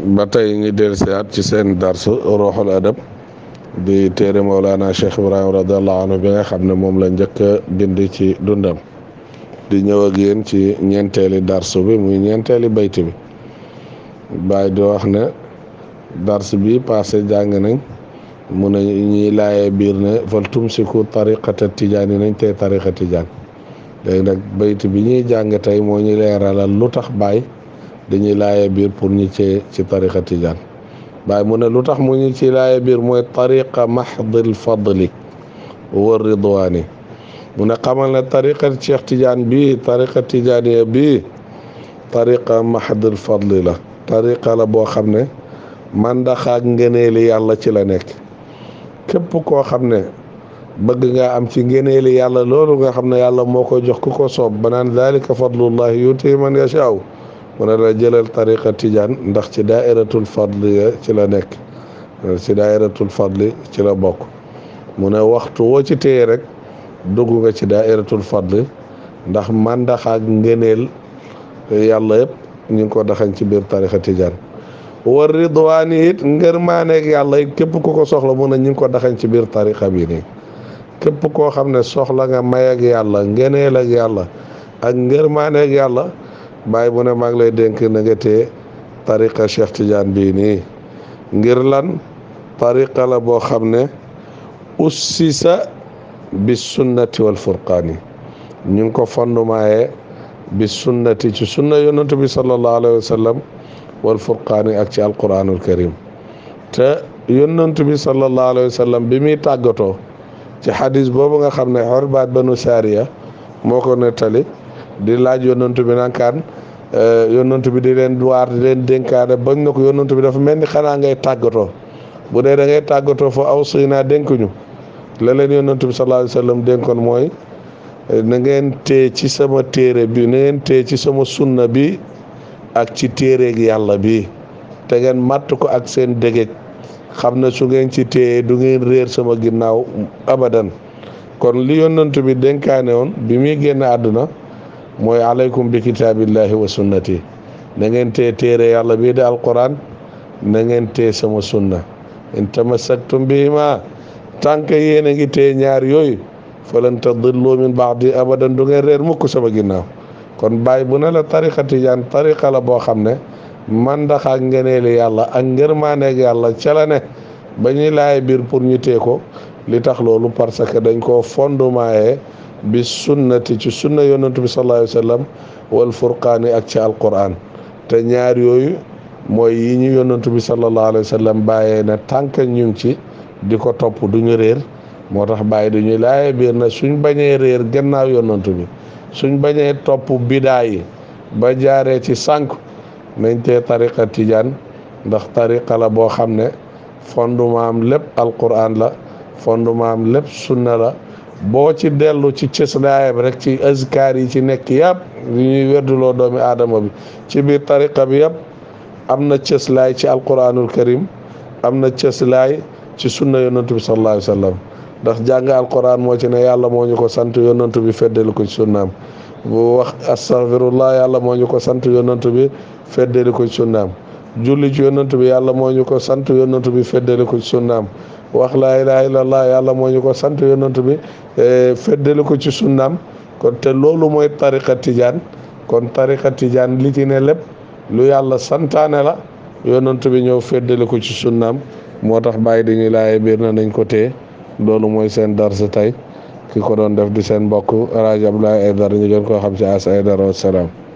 ba tey ngi dellusiwaat ci seen darsu ruuxul adab di téere Mawlana Cheikh Ibrahim radiallahu anhu bi nga xam ne moom la njëkk a bind ci dundam di ñëw ak yéen ci ñeenteeli darsu bi muy ñeenteeli bayt bi bàyyi di wax ne dars bi passé jàng nañ mu ne ñuy laayee biir ne fal tumsiku tariqata tijaan yi nañ tey tariqa tijaan léegi nag bayt bi ñuy jàng tey moo ñu leeralal lu tax baay dañuy laaye biir pour ñu ci ci tariqa tijaan baay mu ne lu tax mu ñu ci laaye biir mooy tariqa mahdil fadli wa ridwaani mu ne xamal ne tariqa cheikh tijaan bii tariqa tijaaniya bii tariqa mahdil fadli la tariqa la boo xam ne mandaxaak ngëneeli yàlla ci la nekk képp koo xam ne bëgg nga am ci ngëneeli yàlla loolu nga xam ne yàlla moo ko jox ku ko soob ba naan dalika fadlullahi yuti man yashaaw mu ne la jëlal tariqa tijaan ndax ci daairatul fadli ci la nekk ci daairatul fadli ci la bokk mu ne waxtu woo ci téye rek dugg nga ci daairatul fadli ndax mandax ak ngëneel yàlla yëpp ñu ngi ko daxañ ci biir tariqa tijaan war ridwaani it ngërmaaneeg yàlla it képp ku ko soxla mu ne ñu ngi ko daxañ ci biir tariqa bi nii képp koo xam ne soxla nga may ak yàlla ngeneel ak yàlla ak ngërmaane ak yàlla bàyyi mu ne maa ngi lay dénk na nga tee tariqa Cheikh Tidiane bii nii ngir lan tariqa la boo xam ne ussisa bi sunnati wal furqaani ñu ngi ko fondemaaye bi sunnati ci sunna yonantu bi sallallahu alayhi wa sallam wal furqaani ak ci alquranul karim te yonantu bi sallallahu alayhi wa sallam bi muy tàggatoo ci xadis boobu nga xam ne xorbaat banu saariya moo ko nettali di laaj yonantu bi nankaan yonantu bi di leen waar di leen dénkaane bañ na ko yonantu bi dafa mel ni xanaa ngay tàggatoo bu dee da ngay tàggatoo fa aw suy naa dénkuñu la leen yonantu bi sallallahu alayhi wa sallam dénkoon mooy na ngeen tee ci sama téere bi na ngeen tee ci sama sunna bi ak ci téereeg yàlla bi te ngeen matt ko ak seen dégéej xam ne su ngeen ci téye du ngeen réer sama ginnaaw abadan kon li yonent bi dénkaane woon bi muy génn àdduna mooy aleykum bi kitaabillahi wa sunnati na ngeen téye téere yàlla bii di alquran na ngeen téye sama sunna in tamassaktum bihima tànk yéen a ngi téye ñaar yooyu falan tadillu min baadi abadan du ngeen réer mukk sama ginnaaw kon bàyyi bu ne la tariqa tijaan tariqa la boo xam ne mandax ak ngeneeli yàlla ak ngërmaaneeg yàlla ca la ne ba ñuy laay biir pour ñu tee ko li tax loolu parce que dañ koo fondemaaye bi sunnati ci sunna yonantu bi sallallahu alayhi wa sallam wal furqaani ak ci alquran te ñaar yooyu mooy yi ñu yonantu bi sallallahu alayhi wa sallam bàyyee ne tànk ñu ngi ci di ko topp du ñu réer moo tax bàyyi du ñuy laay biir na suñ bañee réer gannaaw yonantu bi suñ bañee topp bidaa yi ba jaaree ci sànq nañ tee tariqa tijaan ndax tariqa la boo xam ne fondement am lépp alquran la fondement am lépp sunna la boo ci dellu ci cëslaayam rek ci azkaar yi ci nekk yëpp yu ñuy werduloo doomi aadama bi ci biir tariqa bi yëpp am na cëslaay ci alquranul karim am na cëslaay ci sunna yonantu bi sallallahu alayhi wa sallam ndax jàng alquran moo ci ne yàlla moo ñu ko sant yonantu bi feddali ko ci sunnaam bu wax astaghfirullah yàlla moo ñu ko sant yonantu bi feddali ko ci sunnaam julli ci yonantu bi yàlla moo ñu ko sant yonantu bi feddali ko ci sunnaam wax laa ilaha illallah yàlla moo ñu ko sant yonantu bi feddali ko ci sunnaam kon te loolu mooy tariqa tijaan kon tariqa tijaan li ci ne lépp lu yàlla santaane la yonantu bi ñëw feddali ko ci sunnaam moo tax bàyyi dañuy laaye biir na nañ ko téye loolu mooy seen darsa tey ki ko doon def di seen mbokk rajo Abdoulaye Aïdara ñu gën koo xam ci as Aïdara wasalaam